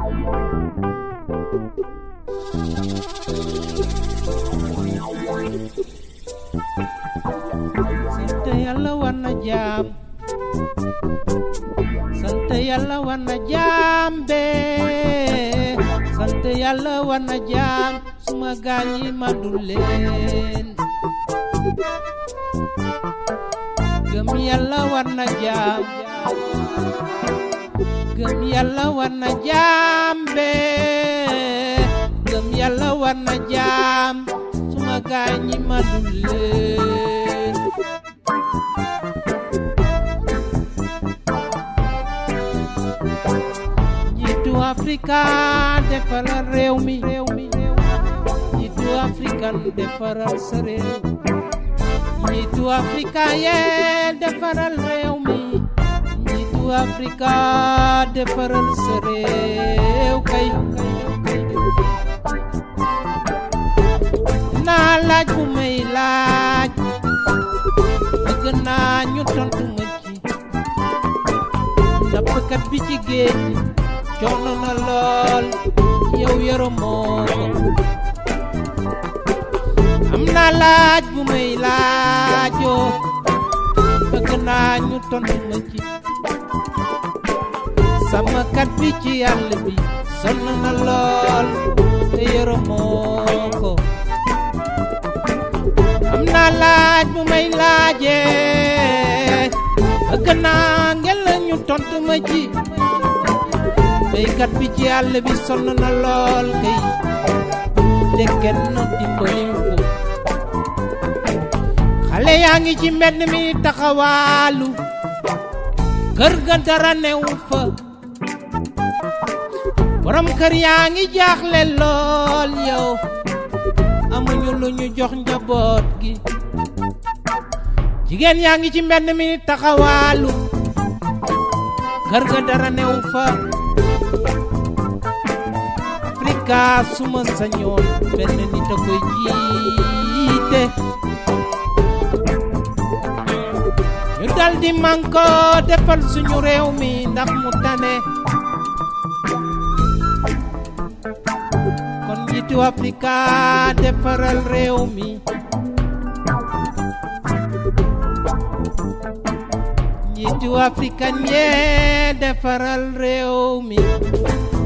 sant yàlla war na jaam sant yàlla war na jaam bee sant yàlla war na jaam suma gaañ yi mandu leen gëm yàlla war na jaam gëm yàlla war na jaam bee gëm yàlla war na jaam suma gaañ yi mandu leen njiitu Afrika defaral réew mi njiitu Afrika defaral sa réew njiitu Afrika yee defaral réew mi njiitu Afrika defaral sa réew kay naa laaj bu may laaj bëgg naa ñu tontu ma ci nappkat bi ci géej gi coono na lool yow yërëmoo ko am naa laaj bu may laajoo bëgg naa ñu tontu ma ci sàmmkat bi ci àll bi sonn na lool te yërëmoo ko am naa laaj bu may laajee bëgg naa ngeen la ñu tontu ma ci béykat bi ci àll bi sonn na lool kay te kenn dimbaliwu ko xale yaa ngi ci mbedd mi taxawaalu kër ga dara newu fa borom kër yaa ngi jaaxle lool yow amuñu lu ñu jox njaboot gi jigéen yaa ngi ci mbedd mi taxawaalu kër ga dara newu fa Afrika suma sañoon benn nit a koy jiite ñu dal di manko defal suñu réew mi ndax mu tane kon njiitu Afrika defaral réew mi njiitu Afrika ñee defaral réew mi